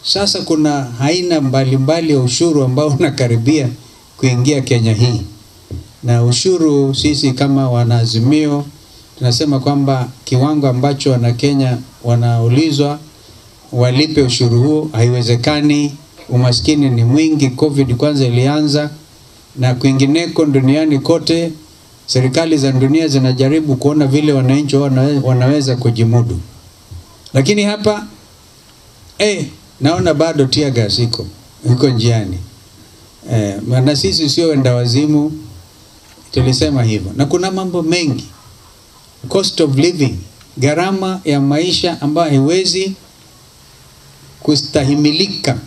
Sasa kuna aina mbalimbali ya ushuru ambao unakaribia kuingia Kenya hii, na ushuru sisi kama wanaazimio tunasema kwamba kiwango ambacho Wanakenya wanaulizwa walipe ushuru huo haiwezekani. Umaskini ni mwingi, COVID kwanza ilianza na kwingineko duniani kote, serikali za dunia zinajaribu kuona vile wananchi wanawe- wanaweza kujimudu, lakini hapa eh, naona bado tear gas iko iko njiani eh, na sisi sio wenda wazimu, tulisema hivyo, na kuna mambo mengi, cost of living, gharama ya maisha ambayo haiwezi kustahimilika